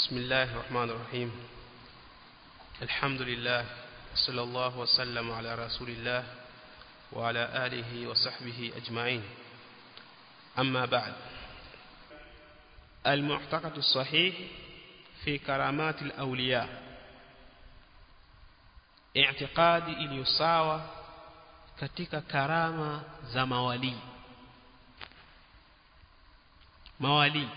بسم الله الرحمن الرحيم الحمد لله صلى الله وسلم على رسول الله وعلى آله وصحبه أجمعين أما بعد المعتقد الصحيح في كرامات الأولياء اعتقادي iliyosawa katika karama za mawali mawali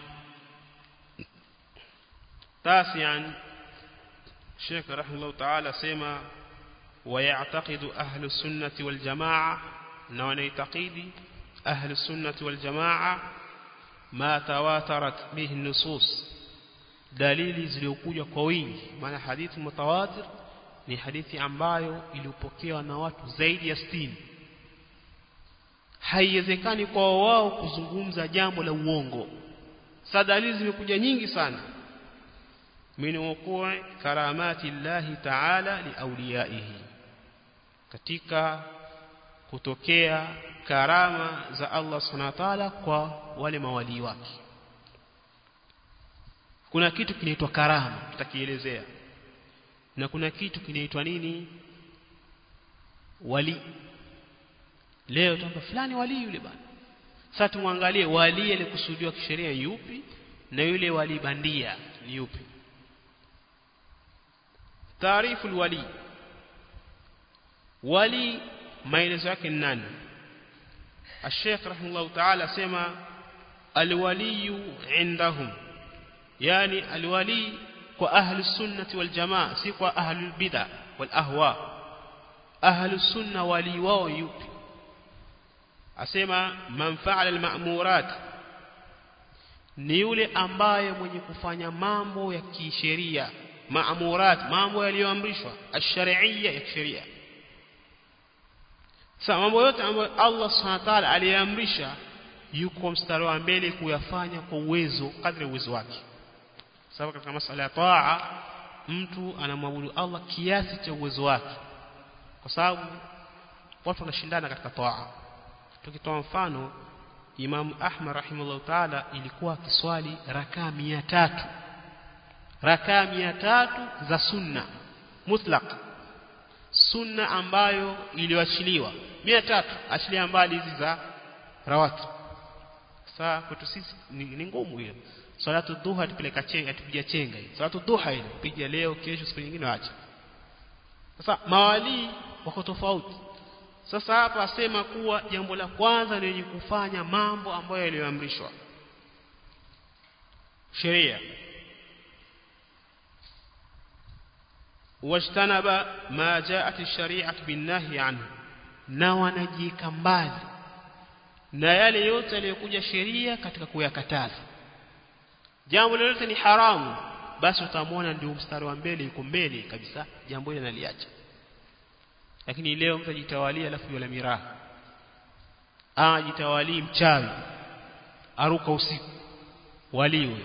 تاسعا شيخ رحمه الله تعالى سيما ويعتقد أهل السنة والجماعة نوان يعتقد أهل السنة والجماعة ما تواترت به النصوص dalili zilizokuja kwa wingi maana hadithi mutawatir ni hadithi ambayo iliyopokewa na watu zaidi ya 60 haiwezekani kwa wao kuzungumza jambo la uongo sasa dalili zimekuja nyingi sana min wuqu'i karamati llahi ta'ala liawliyaihi katika kutokea karama za Allah subhanahu wa ta'ala kwa wale mawali wake kuna kitu kinaitwa karama tutakielezea na kuna kitu kinaitwa nini wali leo tamba fulani wali yule bana sasa tumwangalie wali alikusudiwa kisheria yupi na yule wali bandia ni yupi taarifu alwali wali maelezo yake ni nani الشيخ رحمه الله تعالى سما الولي عندهم يعني الولي وأهل السنة والجماعة سيكوا أهل البدع والأهواء أهل السنة ولي wao yupi asema man fa'ala al-ma'murat ni yule ambaye mwenye kufanya mambo ya kisheria ma'murat mambo yaliyoamrishwa ash-shar'iyya ya kisheria sasa mambo yote ambayo Allah Subhanahu wa ta'ala aliamrisha yuko mstari wa mbele kuyafanya kwa uwezo kadri uwezo wake sababu katika masala ya taa mtu anamwabudu Allah kiasi cha uwezo wake kwa sababu watu wanashindana katika taa tukitoa mfano Imam Ahmad rahimahullah taala ilikuwa kiswali rakaa tatu rakaa tatu za sunna mutlaq sunna ambayo iliyoachiliwa tatu achilia mbali hizi za rawati sasa kwetu sisi ni, ni ngumu hiyo salatu duha tupeleka chenga tupiga chenga hii salatu duha ile piga leo kesho siku nyingine acha sasa mawali wako tofauti sasa hapa asema kuwa jambo la kwanza ni kufanya mambo ambayo yaliyoamrishwa sheria wajtanaba ma jaat ash-shari'atu bin-nahy anhu na wanajika mbali na yale yote yaliyokuja sheria katika kuyakataza jambo lolote ni haramu basi utamwona ndio mstari wa mbele yuko mbele kabisa jambo hili analiacha lakini leo mtu ajitawalia alafu yule miraha ajitawali mchawi aruka usiku waliwe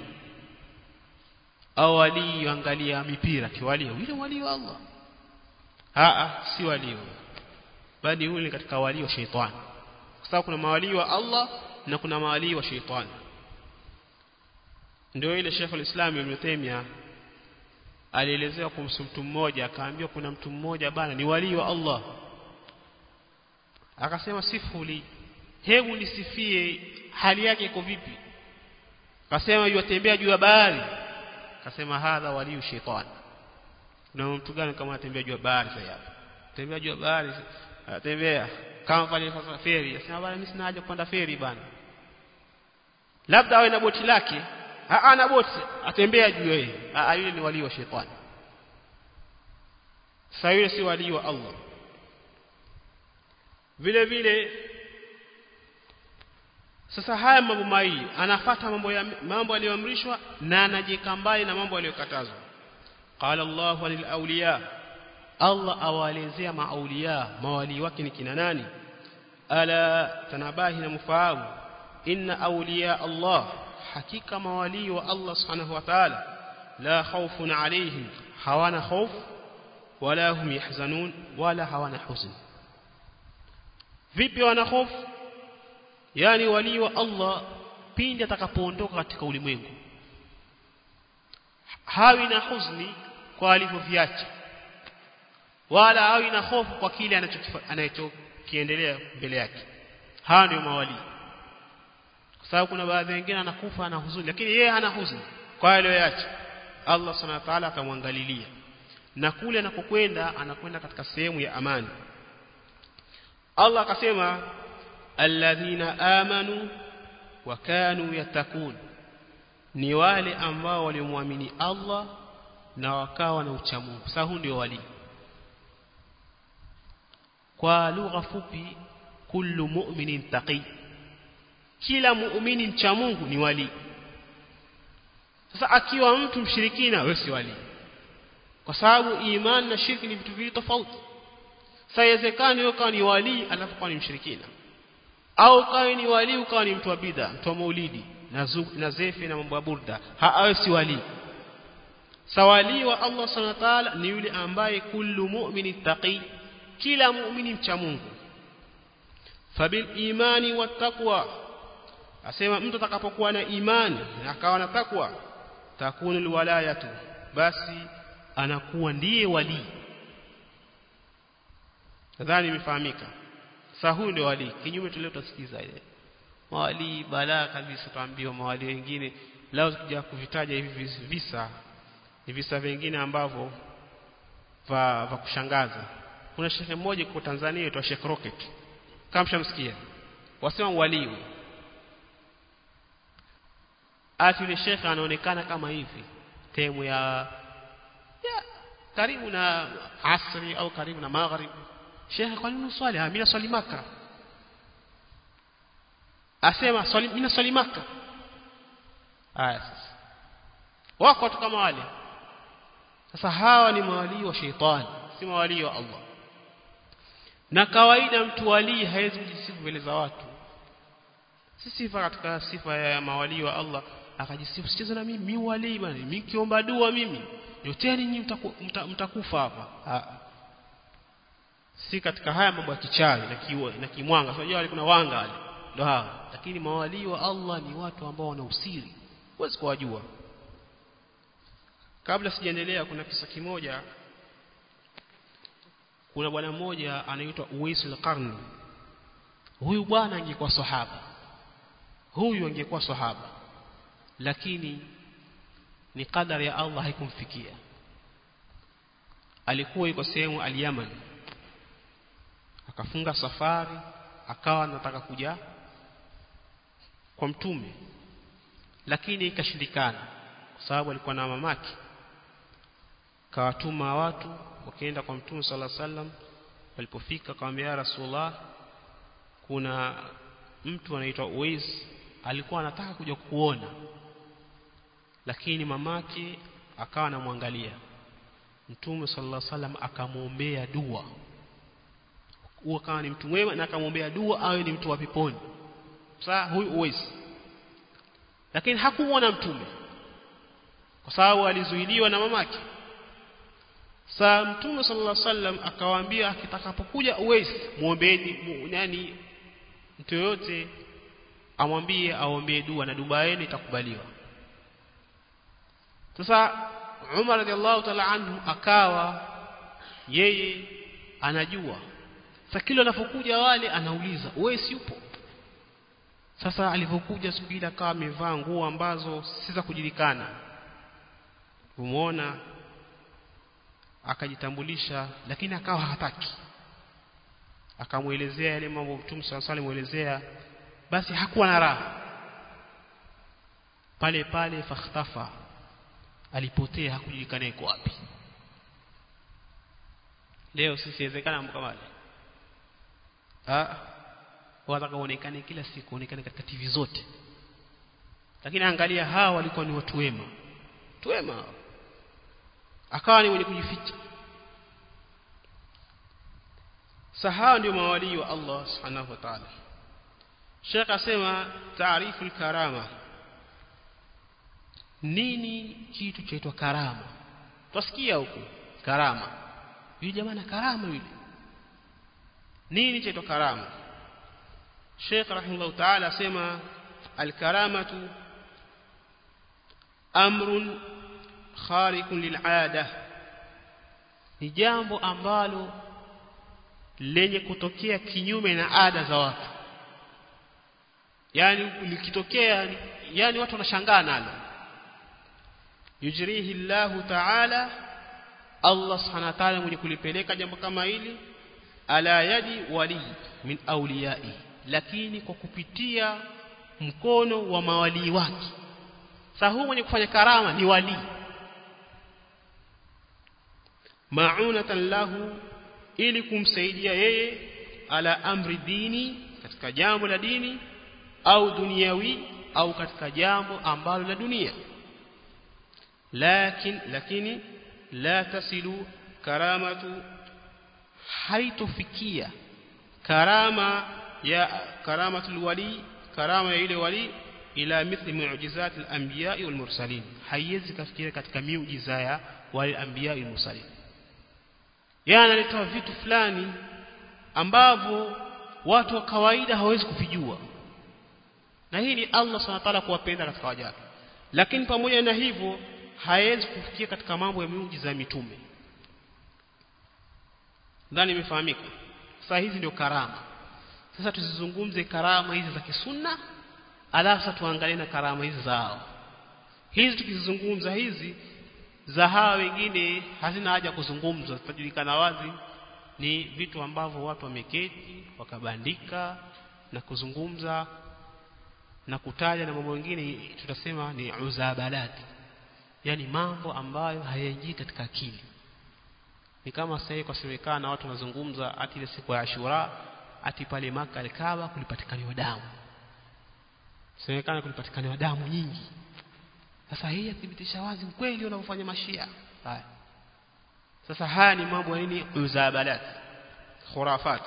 au wali angalia mipira kiwalio yule wali wa Allah a si wali bali yule katika wali wa sheitani kwa sababu kuna mawali wa Allah na kuna mawali wa sheitani ndio ile Sheikh al-Islam Ibn Taymiyyah alielezewa kumhusu mtu mmoja akaambiwa kuna mtu mmoja bana ni wali wa Allah akasema sifuli hebu nisifie hali yake iko vipi akasema yatembea juu ya bahari akasema hadha waliu shetani na mtu gani kama anatembea juu ya bahari sasa hapa tembea juu ya bahari atembea kama pale sasa feri asema bana mimi sina haja kupanda feri bana labda awe na boti lake ana boti atembea juu yeye yule ni wali wa shetani sasa yule si wali wa Allah vile vile sasa haya mambo mawili anafata mambo ya mambo aliyoamrishwa na anajika mbali na mambo aliyokatazwa qala Allah walil awliya Allah awaelezea maauliya mawali wake ni kina nani ala tanabahi na mfahamu inna awliya Allah hakika mawali wa Allah subhanahu wa ta'ala la khawfun alayhim hawana khawf wala hum yahzanun wala hawana huzn vipi wana hofu yani wali wa Allah pindi atakapoondoka katika ulimwengu hawi na huzuni kwa alivyoviacha wala hawi na hofu kwa kile anachokiendelea mbele yake hawa ndio mawali kwa sababu kuna baadhi wengine anakufa ana huzuni lakini yeye hana huzuni kwa aliyoacha Allah subhanahu wa ta'ala akamwangalilia na kule anakokwenda anakwenda katika sehemu ya amani Allah akasema alladhina amanu wa kanu yatakun ni wale ambao walimwamini Allah na wakawa na uchamungu sasa huu ndio wali kwa lugha fupi kullu mu'minin taqi kila muumini mcha Mungu ni wali sasa akiwa mtu mshirikina wewe si wali kwa sababu imani na shirki ni vitu viwili tofauti sasa iwezekani wewe kawa ni wali alafu kawa ni mshirikina au kawa ni wali ukawa ni mtu wa bid'a mtu wa maulidi na na zefi na mambo ya burda hawe si wali sawali wa Allah subhanahu wa ta'ala ni yule ambaye kullu mu'mini taqi kila muumini mcha Mungu fabil imani wattaqwa asema mtu atakapokuwa na imani na akawa na takwa takunu alwalayatu basi anakuwa ndiye wali nadhani imefahamika sasa huyu ndio wali kinyume tulio tutasikiza ile mawali balaa kabisa tuambiwa mawali wengine lao kuja kuvitaja hivi visa ni visa vingine ambavyo va, va kushangaza kuna shekhe mmoja kwa Tanzania aitwa Sheikh Rocket kama mshamsikia wasema wali ati yule shekhe anaonekana kama hivi temu ya, ya karibu na asri au karibu na maghrib shekhe kwa nini swali mimi naswali maka asema swali mimi naswali maka haya sasa wako watu kama wale sasa hawa ni mawalii wa sheitani si mawalii wa Allah na kawaida mtu walii hawezi kujisifu mbele za watu si sifa katika sifa ya mawalii wa Allah akajisifu sicheze na mimi mimi walii bwana mimi kiomba dua mimi yoteni nyinyi mtakufa mta, mta hapa si katika haya mambo ya kichawi na kiwa, na kimwanga unajua wale kuna wanga wale ndio hawa lakini mawalii wa Allah ni watu ambao wana usiri huwezi kuwajua kabla sijaendelea kuna kisa kimoja kuna bwana mmoja anaitwa Uwais al-Qarni huyu bwana angekuwa sahaba huyu angekuwa sahaba lakini ni kadari ya Allah haikumfikia alikuwa yuko sehemu al-Yaman akafunga safari akawa anataka kuja kwa mtume lakini ikashindikana kwa sababu alikuwa na mamake kawatuma watu wakaenda kwa mtume sala sallam walipofika akamwambia ya rasulullah kuna mtu anaitwa Uwais alikuwa anataka kuja kuona lakini mamake akawa anamwangalia mtume sallallahu alaihi wasallam akamwombea dua huo kama ni mtu mwema na akamwombea dua awe ni mtu wa peponi sasa huyu Uwais lakini hakumuona mtume kwa sababu alizuiliwa na mamake Sa Mtume sallallahu alaihi wasallam akawaambia akitakapokuja Uwais muombeeni yani mtu yote amwambie aombee dua na dua yenu itakubaliwa. Sasa Umar radhiallahu ta'ala anhu akawa yeye anajua. Sasa kila anapokuja wale anauliza Uwais yupo? Sasa alipokuja siku ile akawa amevaa nguo ambazo si za kujulikana. Umeona akajitambulisha lakini akawa hataki akamuelezea yale mambo Mtume swalla salam muelezea basi hakuwa na raha pale pale fakhtafa alipotea hakujulikana yuko wapi leo sisi inawezekana mambo kama ah wataka uonekane kila siku uonekane katika TV zote lakini angalia hawa walikuwa ni watu wema watu wema akawa ni mwenye kujificha sahawa ndio mawalii wa Allah subhanahu wa ta'ala Sheikh asema taarifu al-karama nini kitu chaitwa karama twasikia huko karama yule jamaa na karama yule nini chaitwa karama Sheikh rahimahullah ta'ala asema al-karamatu amrun khariqun lil'ada ni jambo ambalo lenye kutokea kinyume na ada za watu yani likitokea yani watu wanashangaa nalo yujrihi Allahu ta'ala Allah subhanahu wa ta'ala mwenye kulipeleka jambo kama hili ala yadi wali min awliyai lakini kwa kupitia mkono wa mawalii wake sasa huu mwenye kufanya karama ni wali ma'unatan lahu ili kumsaidia yeye ala amri dini katika jambo la dini au duniawi au katika jambo ambalo la dunia lakin lakini la tasilu karamatu haitofikia karama ya karamatul wali karama ya ile wali ila mithli mu'jizat al-anbiya wal mursalin haiwezi kafikia katika miujiza ya wale anbiya wal mursalin yana analitoa vitu fulani ambavyo watu wa kawaida hawezi kuvijua na hii ni Allah subhanahu wa ta'ala kuwapenda katika waja wake lakini pamoja na hivyo hawezi kufikia katika mambo ya miujiza ya mitume ndani imefahamika sasa hizi ndio karama sasa tuzizungumze karama hizi za kisunna alafu tuangalie na karama hizi zao hizi tukizungumza hizi za hawa wengine hazina haja kuzungumzwa zitajulikana wazi ni vitu ambavyo watu wameketi wakabandika na kuzungumza na kutaja na mambo mengine tutasema ni uzabalati yani mambo ambayo hayaingii katika akili ni kama sasa kwa semekana watu wanazungumza ati ile siku ya Ashura ati pale maka alikawa kulipatikaniwa damu semekana kulipatikaniwa damu nyingi sasa hii yathibitisha wazi ukweli unaofanya mashia haya sasa haya ni mambo ya nini uzabalat khurafat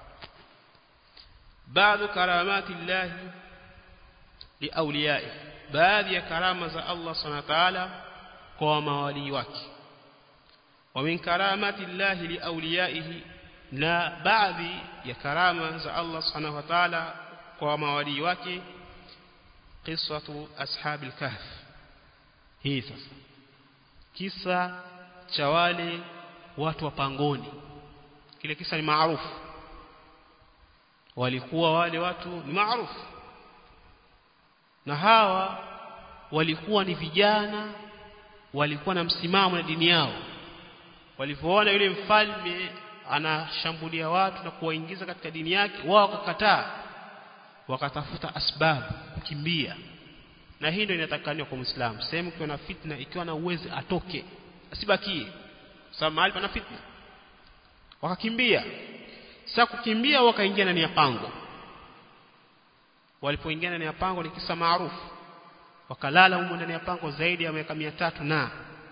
baadhi karamati Allah liauliyai baadhi ya karama za Allah subhanahu wa ta'ala kwa mawali wake wa min karamati Allah liauliyaihi na baadhi ya karama za Allah subhanahu wa ta'ala kwa mawali wake qissatu ashabil kahf hii sasa kisa cha wale watu wa pangoni kile kisa ni maarufu walikuwa wale watu ni maarufu na hawa walikuwa ni vijana walikuwa na msimamo na dini yao walipoona yule mfalme anashambulia watu na kuwaingiza katika dini yake wao wakakataa wakatafuta asbabu kukimbia na hii ndio inatakaniwa kwa Muislamu sehemu ikiwa na fitna ikiwa na uwezo atoke asibakie sababu mahali pana fitna wakakimbia sasa kukimbia wakaingia ndani ya pango walipoingia ndani ya pango ni kisa maarufu wakalala humo ndani ya pango zaidi ya miaka tatu na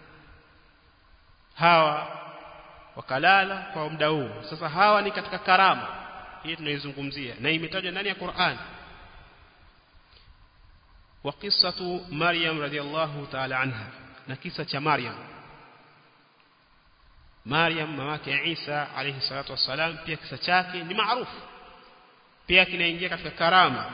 hawa wakalala kwa muda huu sasa hawa ni katika karama hii tunaizungumzia na imetajwa ndani ya Qur'an wa qissatu Maryam radhiallahu ta'ala anha na kisa cha Maryam Maryam mamake Isa alayhi salatu wassalam pia kisa chake ni maarufu pia kinaingia katika karama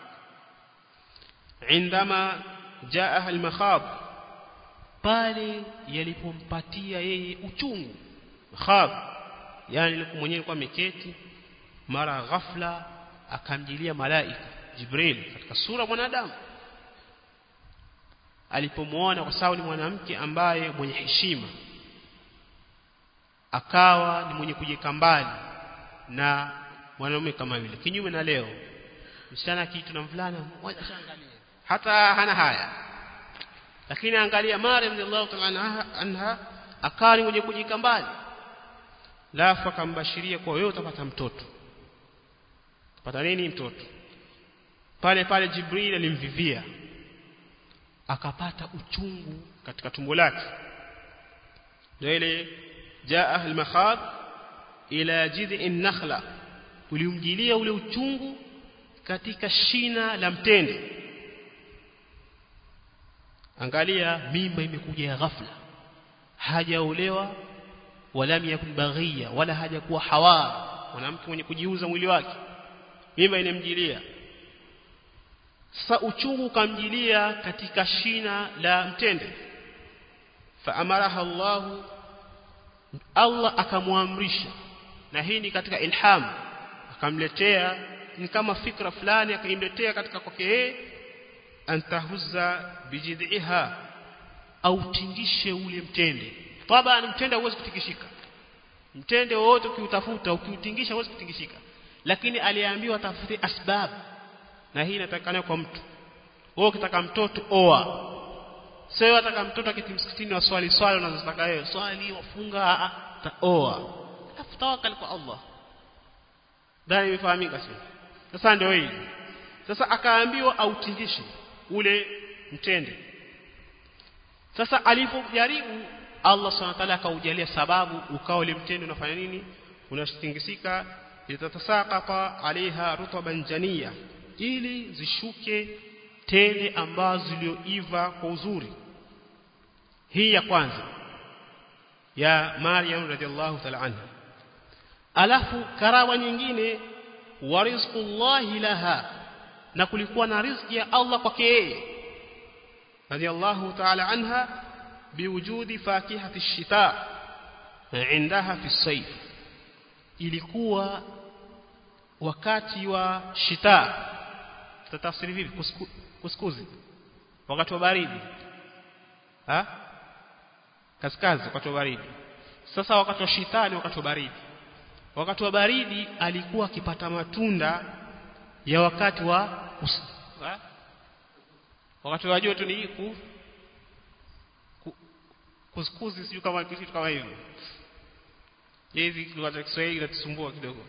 indama jaa al-makhab pale yalipompatia yeye uchungu makhab yani alikuwa mwenyewe alikuwa ameketi mara ghafla akamjilia malaika Jibril katika sura mwanadamu alipomwona kwa sababu ni mwanamke ambaye mwenye heshima akawa ni mwenye kujeka mbali na mwanaume kama yule kinyume na leo msichana kitu na mvulana mmoja shangalia hata hana haya lakini angalia Maryam radhiallahu ta'ala anha akawa ni mwenye kujeka mbali lafu akambashiria kwa wewe utapata mtoto utapata nini mtoto pale pale Jibril alimvivia akapata uchungu katika tumbo lake ndio ile jaa al-makhad ila jid'in nakhla ulimjilia ule uchungu katika shina la mtende angalia mimba imekuja ya ghafla hajaolewa wala yakun baghiya wala hajakuwa hawa mwanamke mwenye kujiuza mwili wake mimba inemjilia sasa uchungu ukamjilia katika shina la mtende faamaraha Allah Allah akamwamrisha na hii ni katika ilham akamletea ni kama fikra fulani akaimletea katika kwake yeye antahuzza bijidhiha au tingishe ule mtende taban mtende huwezi kutingishika mtende wote ukiutafuta ukiutingisha huwezi kutingishika lakini aliambiwa tafute asbab na hii inatakana kwa mtu wewe ukitaka mtoto oa sio wataka mtoto akiti msikitini wa swali swali unazotaka wewe swali wafunga oa alafu tawakkal kwa Allah ndani imefahamika sio sasa ndio hii sasa akaambiwa autingishe ule mtende sasa alipojaribu Allah Subhanahu wa ta'ala akaujalia sababu ukao ule mtende unafanya nini unatingisika itatasaqata alaiha rutaban jania ili zishuke tende ambazo zilioiva kwa uzuri hii ya kwanza ya Maryam radhiallahu ta'ala anha alafu karawa nyingine wa rizqullahi laha na kulikuwa na riziki ya Allah kwake yeye radhiallahu ta'ala anha biwujudi fakihati ash-shita indaha fi sayf ilikuwa wakati wa shita tatafsiri vipi Kusku, kuskuzi wakati wa baridi ha kaskazi wakati wa baridi sasa wakati wa shitani wakati wa baridi wakati wa baridi alikuwa akipata matunda ya wakati wa kus, ha? wakati wa joto ni ku, ku kuskuzi sio kama kitu kama hivyo hizi lugha za Kiswahili inatusumbua kidogo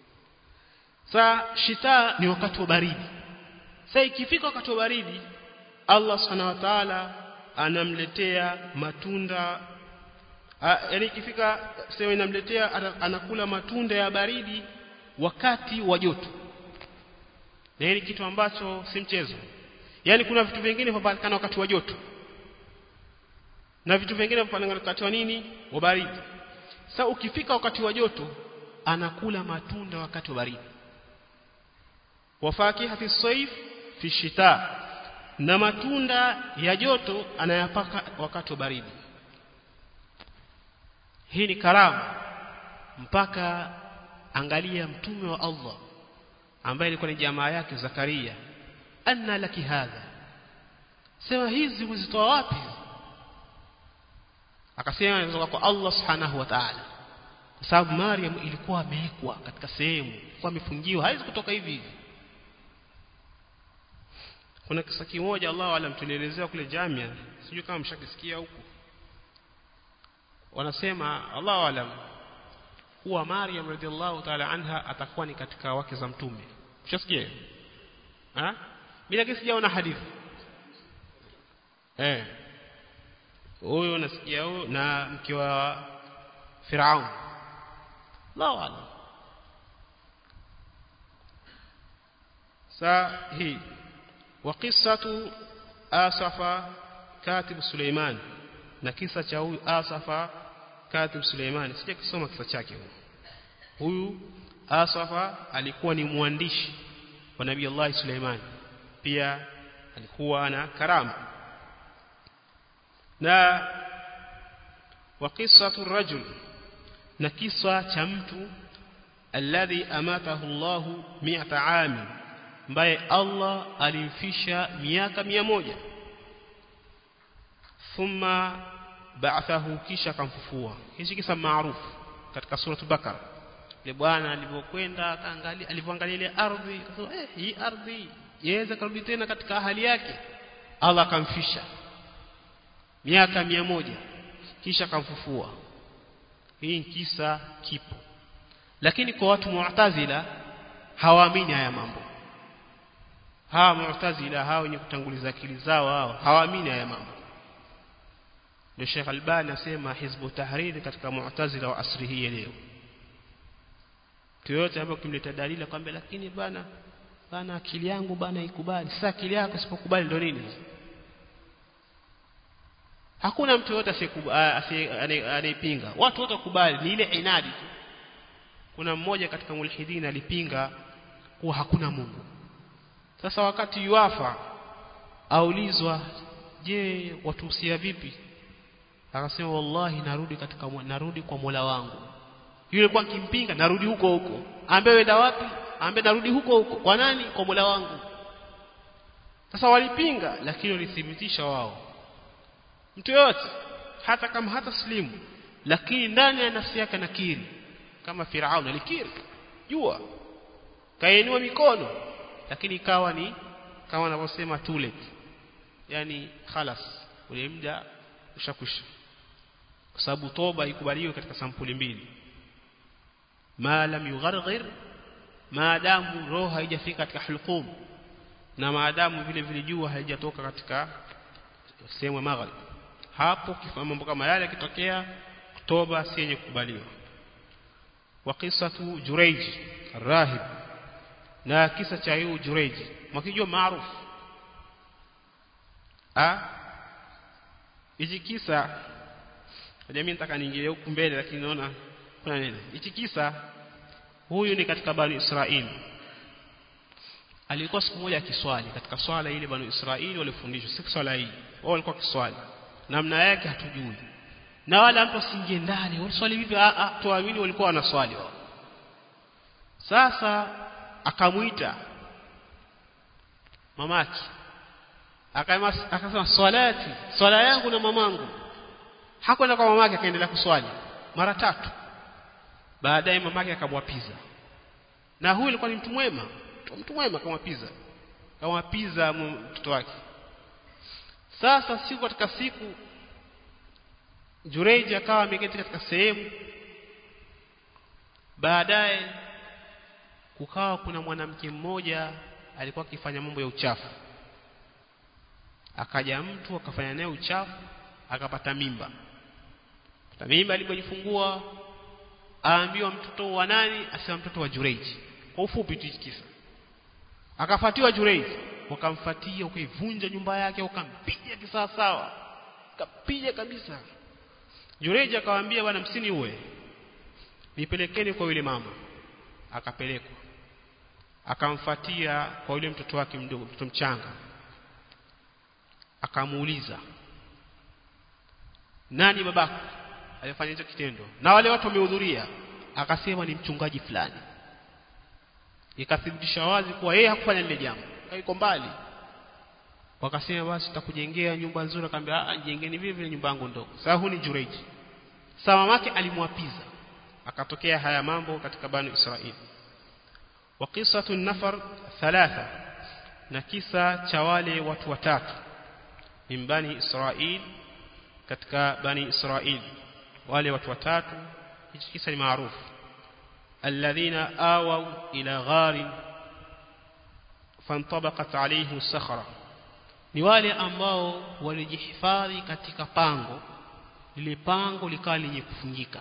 Saa shita ni wakati wa baridi. Sasa ikifika wakati wa baridi Allah Subhanahu wa Ta'ala anamletea matunda yaani ikifika sema inamletea anakula matunda ya baridi wakati wa joto. Na hili kitu ambacho si mchezo. Yaani kuna vitu vingine vinapatikana wakati wa joto. Na vitu vingine vinapatikana wakati wa nini? Wa baridi. Sasa ukifika wakati wa joto anakula matunda wakati wa baridi wafakihati saif fi shita na matunda ya joto anayapaka wakati wa baridi hii ni karamu mpaka angalia mtume wa Allah ambaye alikuwa ni jamaa yake Zakaria anna laki hadha sema hizi uzitoa wapi akasema inatoka kwa Allah subhanahu wa ta'ala kwa sababu Maryam ilikuwa amewekwa katika sehemu kwa amefungiwa haiwezi kutoka hivi hivi kuna kisa kimoja Allah alam tulielezea kule Jamia sijui kama mshakisikia huko wanasema Allah alam kuwa Maryam radhiallahu ta'ala anha atakuwa ni katika wake za mtume mshasikia ah mimi lakini sijaona hadithi eh huyo nasikia huyo na mke wa Firaun Allah alam saa hii وقصة آسف كاتب سليمان na kisa cha huyu Asafa katib Suleimani sija kusoma kisa chake huyu Asafa alikuwa ni mwandishi wa Nabii Allah Suleiman pia alikuwa na karama na wa qissatu rajul na kisa cha mtu alladhi amatahu Allahu mi'ata 'amin ambaye Allah alimfisha miaka mia moja thumma ba'athahu kisha akamfufua hichi kisa maarufu katika sura Bakara ile bwana alipokwenda akaangalia alipoangalia ile ardhi akasema eh hii ardhi yaweza kurudi tena katika hali yake Allah akamfisha miaka mia moja kisha akamfufua hii kisa kipo lakini kwa watu mu'tazila hawaamini haya mambo hawa mu'tazila hawa wenye kutanguliza akili zao hao hawaamini haya mambo ndio Sheikh Albani asema hizbu tahriri katika mu'tazila wa asri hii leo yote hapo kimleta dalili kwamba lakini bana bana akili yangu bana ikubali sasa akili yako isipokubali ndio nini hakuna mtu yote anayepinga watu wote wakubali ni ile inadi tu kuna mmoja katika mulhidin alipinga kuwa hakuna Mungu sasa wakati yuafa aulizwa je watuhusia vipi akasema wallahi narudi katika narudi kwa Mola wangu yule kwa kimpinga narudi huko huko ambe wenda wapi ambe narudi huko huko kwa nani kwa Mola wangu sasa walipinga lakini walithibitisha wao mtu yote hata kama hata slimu lakini ndani ya nafsi yake nakiri kama Firaun alikiri jua kainua mikono lakini ikawa ni kama wanavyosema too late yani khalas ule muda ushakwisha kwa sababu toba ikubaliwe katika sampuli mbili ma lam yugharghir maadamu roho haijafika katika hulqum na maadamu vile vile jua haijatoka katika sehemu ya maghrib hapo kifanya mambo kama yale yakitokea toba si yenye kukubaliwa wa qisatu Jurayj rahib na kisa cha yu Jurayj mkijua maarufu ah hichi kisa jamii nataka niingilie huku mbele lakini naona kuna nini hichi kisa huyu ni katika bani Israeli alikuwa siku moja akiswali katika swala ile bani Israeli walifundishwa si swala hii wao walikuwa kiswali namna yake hatujui na wala mtu asingie ndani waliswali vipi a a tuamini walikuwa wanaswali wao sasa akamuita mamaki akasema swalati swala yangu na mamangu hakwenda kwa mamake akaendelea kuswali mara tatu baadaye mamake akamwapiza na huyu alikuwa ni mtu mwema mtu mwema akamwapiza akamwapiza mtoto wake sasa siku katika siku Jureji akawa ameketi katika sehemu baadaye kukawa kuna mwanamke mmoja alikuwa akifanya mambo ya uchafu akaja mtu akafanya naye uchafu akapata mimba pata mimba alipojifungua aambiwa mtoto wa nani asema mtoto wa Jureji kwa ufupi tu kisa akafuatiwa Jureji wakamfuatia ukaivunja nyumba yake ukampiga kisawasawa kapiga kabisa Jureji akawaambia bwana msini uwe nipelekeni kwa yule mama akapelekwa akamfuatia kwa yule mtoto wake mdogo mtoto mchanga akamuuliza nani babako alifanya hicho kitendo na wale watu wamehudhuria akasema ni mchungaji fulani ikathibitisha wazi kuwa yeye hakufanya lile jambo haiko mbali wakasema basi tutakujengea nyumba nzuri akamwambia ah jengeni vile vile nyumba yangu ndogo sasa huu ni Jureji sasa mamake alimwapiza akatokea haya mambo katika bani Israeli wa qisatu nafar thalatha na kisa cha wale watu watatu min bani Israeli katika bani Israeli wale watu watatu hichi kisa ni maarufu alladhina awaw ila gharin fantabaqat alayhi sakhra ni wale ambao walijihifadhi katika pango lile pango likawa lenye kufungika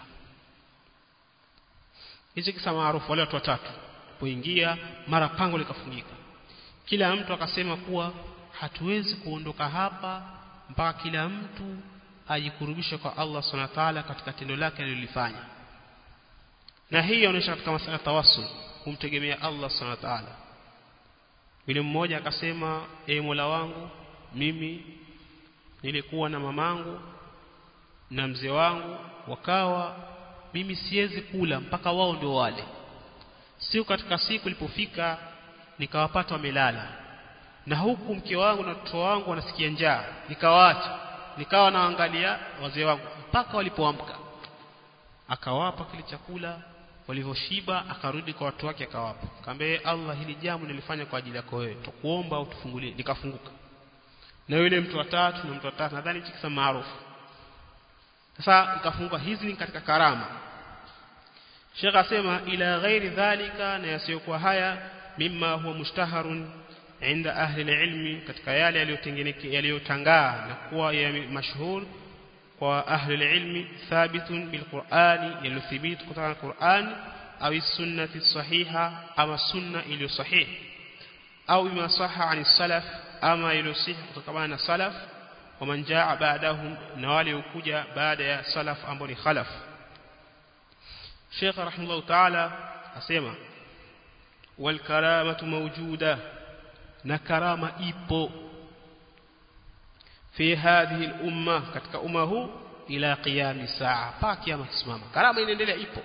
hichi kisa maarufu wale watu watatu poingia mara pango likafungika kila mtu akasema kuwa hatuwezi kuondoka hapa mpaka kila mtu ajikurubishe kwa Allah Subhanahu wa ta'ala katika tendo lake alilofanya na hii inaonyesha katika masala tawassul kumtegemea Allah Subhanahu wa ta'ala yule mmoja akasema e Mola wangu mimi nilikuwa na mamangu na mzee wangu wakawa mimi siwezi kula mpaka wao ndio wale siku katika siku ilipofika nikawapata wamelala na huku mke wangu na mtoto wangu wanasikia njaa nikawaacha nikawa naangalia wazee wangu mpaka walipoamka akawapa kile chakula walivyoshiba akarudi kwa watu wake akawapa kaambia Allah hili jambo nilifanya kwa ajili yako wewe tukuomba utufungulie nikafunguka na yule mtu wa tatu na mtu wa tatu nadhani hichi kisa maarufu sasa ikafunguka hizi ni katika karama Sheikh asema ila ghairi dhalika na yasiyokuwa haya mimma huwa mushtaharun inda ahli ilmi katika yale yaliyotengeneka yaliyotangaa na kuwa mashhur kwa ahli ilmi thabitun bilqur'ani yalithibit kutoka na Qur'an au sunnati sahiha ama sunna iliyo sahihi au bima sahha ani salaf ama iliyosihi kutokana na salaf waman jaa ba'dahum na wale ukuja baada ya salaf ambao ni khalaf Sheikh rahimahullah ta'ala asema wal karamatu mawjuda na karama ipo fi hadhihi al-umma katika umma huu ila qiyami saa mpaka kiyama kisimama karama inaendelea ipo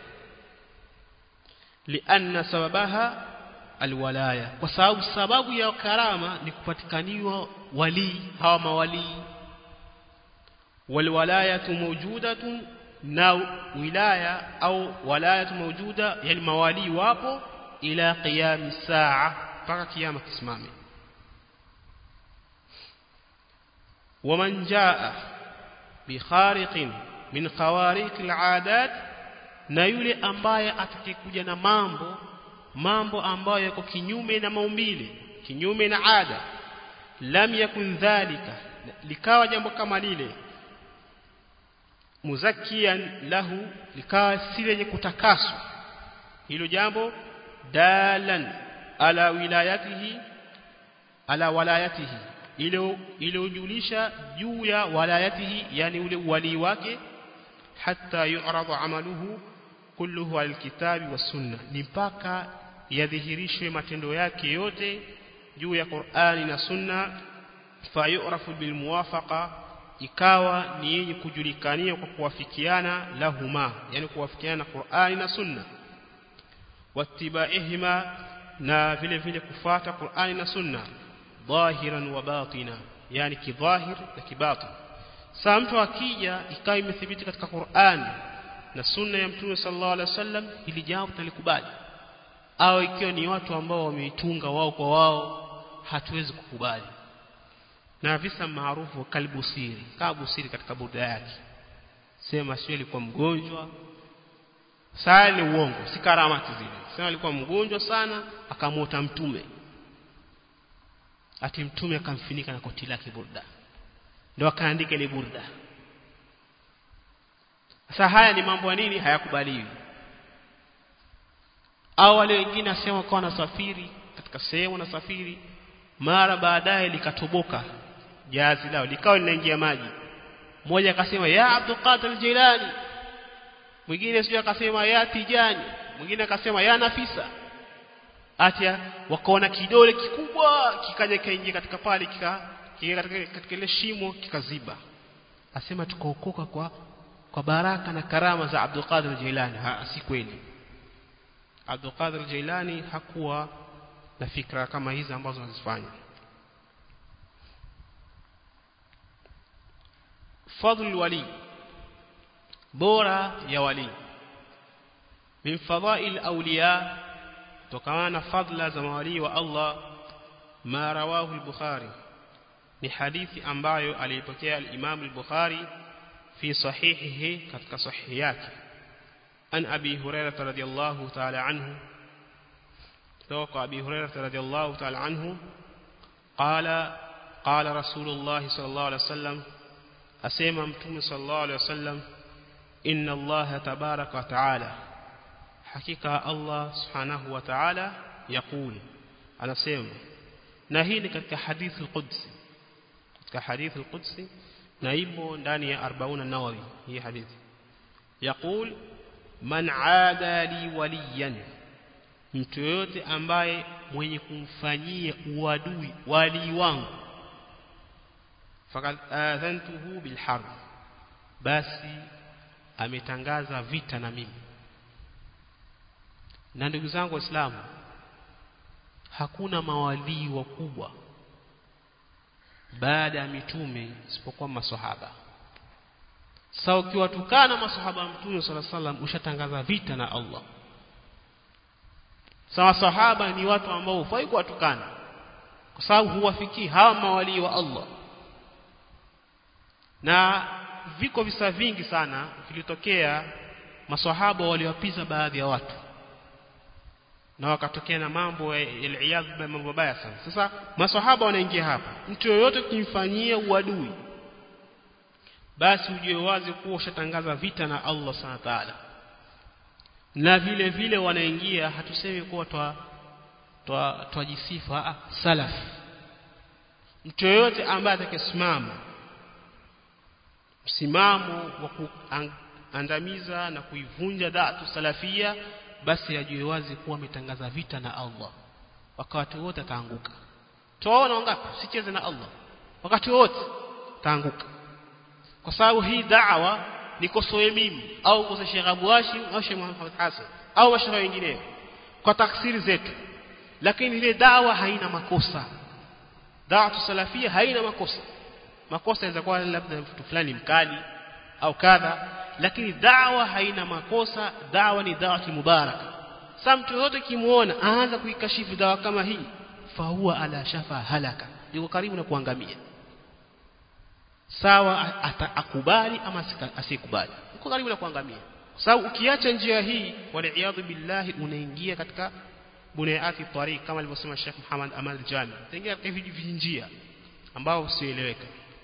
lianna sababaha alwalaya kwa sababu sababu ya karama ni kupatikaniwa wali hawa mawalii walwalayatu mawjudatun na wilaya au walayatu mawjuda yani mawali wapo ila qiyami saa mpaka kiyama kisimame waman jaa bikhariqin min khawariq alaadat na yule ambaye atakayekuja na mambo mambo ambayo yako kinyume na maumbile kinyume na ada lam yakun dhalika likawa jambo kama lile muzakian lahu likawa si lenye kutakaswa hilo jambo dalan ala wilayatihi ala walayatihi ile ile ujulisha juu ya walayatihi yani ule wali wake hatta yu'radu amaluhu kulluhu alkitabi wasunna ni mpaka yadhihirishwe matendo yake yote juu ya Qur'ani na Sunna fayurafu bilmuwafaqa ikawa ni yenye kujulikania kwa kuwafikiana lahuma yani kuwafikiana na Qur'ani na Sunna wattibaihima na vile vile kufata Qur'ani na Sunna dhahiran wa batina yani kidhahir na kibatin saa mtu akija ikawa imethibiti katika Qur'ani na sunna ya Mtume sallallahu alaihi wasallam hili jambo tunalikubali au ikiwa ni watu ambao wameitunga wao kwa wao hatuwezi kukubali na visa maarufu kalbusiri kabusiri katika burda yake sema sio alikuwa mgonjwa saa ni uongo si karamati zile sema alikuwa mgonjwa sana akamwota mtume ati mtume akamfinika na koti lake burda ndio akaandika ile burda sasa haya ni mambo ya nini hayakubaliwi au wale wengine asema kwa nasafiri katika sehemu nasafiri mara baadaye likatoboka jazi lao likawa linaingia maji mmoja akasema ya Abdul Qadir Jilani mwingine sio akasema ya Tijani mwingine akasema ya Nafisa atia wakaona kidole kikubwa kikaja kaingia katika pale kika katika katika ile shimo kikaziba asema tukaokoka kwa kwa baraka na karama za Abdul Qadir Jilani ha si kweli Abdul Qadir Jilani hakuwa na fikra kama hizi ambazo anazifanya fadl wali bora ya wali min fadhail awliya tokana na fadla za mawali wa Allah ma rawahu al-Bukhari ni hadithi ambayo alipokea al-Imam al-Bukhari fi sahihihi katika sahihi yake an Abi Hurairah radhiyallahu ta'ala anhu توقع أبي هريرة رضي الله تعالى عنه قال قال رسول الله صلى الله عليه وسلم أسيما متوم صلى الله عليه وسلم إن الله تبارك وتعالى حقيقة الله سبحانه وتعالى يقول أنا سيما نهيني كتك حديث القدس كتك حديث القدس نايبو دانية أربعون النووي هي حديث يقول من عادى لي وليا mtu yoyote ambaye mwenye kumfanyia uadui wali wangu fakad adhantuhu bilharb basi ametangaza vita na mimi na ndugu zangu waislamu hakuna mawalii wakubwa baada ya mitume isipokuwa maswahaba sasa ukiwatukana maswahaba mtume sallallahu alaihi wasallam ushatangaza vita na Allah sawa sahaba ni watu ambao hufai kuwatukana kwa sababu huwafikii hawa mawalii wa Allah na viko visa vingi sana vilitokea maswahaba waliwapiza baadhi ya watu na wakatokea na mambo ya mambo mabaya sana sasa maswahaba wanaingia hapa mtu yoyote kimfanyia uadui basi ujue wazi kuwa ushatangaza vita na Allah sana taala na vile vile wanaingia hatusemi kuwa twa twa twajisifa salaf mtu yoyote ambaye atakayesimama msimamo wa kuandamiza na kuivunja da'atu salafia basi ajue wazi kuwa ametangaza vita na Allah wakati wote ataanguka tuwaona wangapi sicheze na Allah wakati wote taanguka kwa sababu hii da'wa nikosoe mimi au kosa Sheikh Abu Hashim au Sheikh Muhammad Hassan au mashaikh wengineo kwa taksiri zetu lakini ile dawa haina makosa dawa salafia haina makosa makosa yanaweza kuwa labda mtu fulani mkali au kadha lakini dawa haina makosa dawa ni dawa mubaraka sasa mtu yote kimuona aanza kuikashifu dawa kama hii fahuwa ala shafa halaka yuko karibu na kuangamia sawa atakubali ama asikubali uko karibu na kuangamia kwa sababu ukiacha njia hii waliaadhu billahi unaingia katika bunayati tariq kama alivyosema Sheikh Muhammad Amal Jami utaingia katika hivi vinjia ambao usieleweka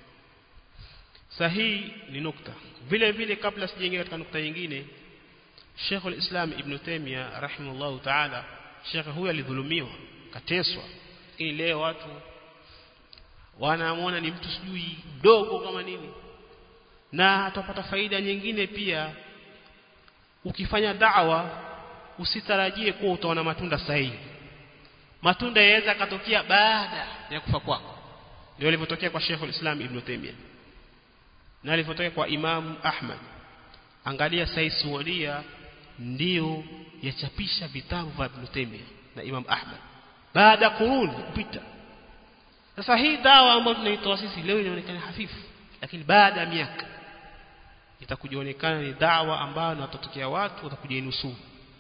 sahihi ni nukta vile vile kabla sijaingia katika nukta nyingine Sheikh al-Islam Ibn Taymiyyah rahimahullah ta'ala Sheikh huyu alidhulumiwa kateswa lakini leo watu wanamuona ni mtu sijui mdogo kama nini na atapata faida nyingine pia ukifanya da'wa usitarajie kuwa utaona matunda sahihi matunda yaweza katokea baada ya kufa kwako ndio ilivyotokea kwa Sheikh al-Islam Ibn Taymiyyah na ilivyotokea kwa Imam Ahmad angalia Said Suwadia ndio yachapisha vitabu vya Ibn Taymiyyah na Imam Ahmad baada ya kuruni kupita sasa hii dawa ambayo tunaitoa sisi leo inaonekana hafifu lakini baada ya miaka itakujionekana ni dawa ambayo na watatokea watu watakuja inusuru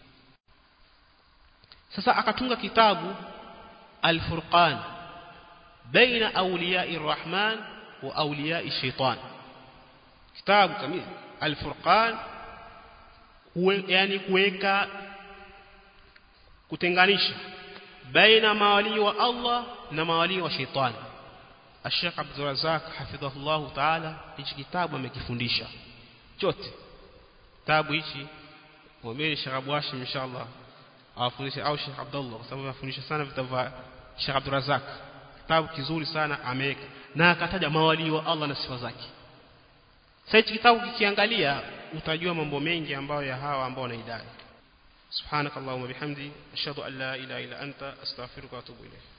sasa akatunga kitabu Al-Furqan baina awliya'i Rahman wa awliya'i Shaitan kitabu kamili Al-Furqan yani kuweka kutenganisha baina mawali wa Allah na mawali wa Shaitan Sheikh Abdul Razak hafidhahullah ta'ala hichi kitabu amekifundisha chote kitabu hichi mwambie Sheikh Abu Hashim inshallah awafundishe au Sheikh Abdullah kwa sababu anafundisha sana vitabu vya Sheikh Abdul Razak kitabu kizuri sana ameweka na akataja mawali wa Allah na sifa zake sasa hichi kitabu kikiangalia utajua mambo mengi ambayo ya hawa ambao wanaidai subhanakallahumma bihamdi ashhadu an la ilaha illa anta astaghfiruka wa atubu ilayk